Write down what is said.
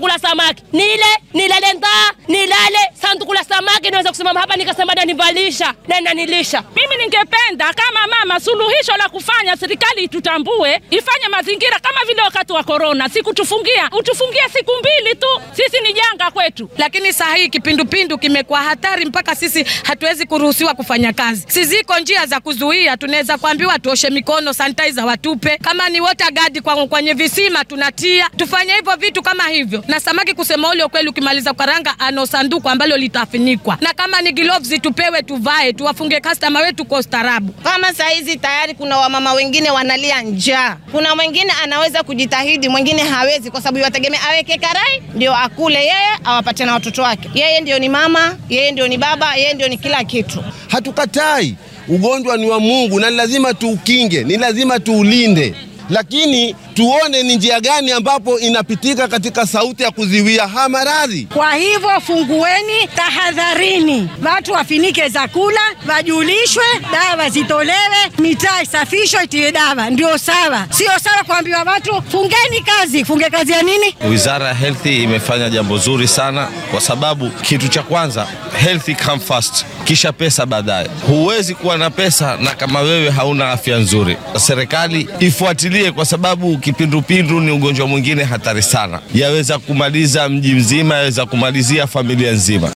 la samaki nile nilale ndaa nilale sanduku la samaki niweza kusimama hapa nikasema nanivalisha na nanilisha Mimi ningependa kama mama, suluhisho la kufanya serikali itutambue, ifanye mazingira kama vile wakati wa korona, si kutufungia, utufungie siku mbili tu, sisi ni janga kwetu. lakini saa hii kipindupindu kimekuwa hatari mpaka sisi hatuwezi kuruhusiwa kufanya kazi. Si ziko njia za kuzuia, tunaweza kuambiwa tuoshe mikono, sanitizer watupe, kama ni water guard kwa kwenye visima tunatia, tufanye hivyo vitu kama hivyo. Na samaki, kusema ule ukweli, ukimaliza kukaranga ano sanduku ambalo litafinikwa, na kama ni gloves tupewe, tuvae, tuwafunge customer wetu kwa ustaarabu. Kama saa hizi tayari kuna wamama wengine wanalia njaa, kuna mwingine anaweza kujitahidi, mwingine hawezi, kwa sababu yategemea aweke karai ndio akule yeye, awapatie na watoto wake. Yeye ndio ni mama, yeye ndio ni baba, yeye ndio ni kila kitu. Hatukatai, ugonjwa ni wa Mungu na ni lazima tuukinge, ni lazima tuulinde, lakini tuone ni njia gani ambapo inapitika katika sauti ya kuziwia haya maradhi. Kwa hivyo fungueni, tahadharini, watu wafinike zakula, wajulishwe, dawa zitolewe, mitaa isafishwe, itiwe dawa, ndio sawa. Sio sawa kuambiwa watu fungeni kazi. Funge kazi ya nini? Wizara ya Health imefanya jambo zuri sana, kwa sababu kitu cha kwanza health come first, kisha pesa baadaye. Huwezi kuwa na pesa na kama wewe hauna afya nzuri. Serikali ifuatilie, kwa sababu kipindupindu ni ugonjwa mwingine hatari sana, yaweza kumaliza mji mzima, yaweza kumalizia familia nzima.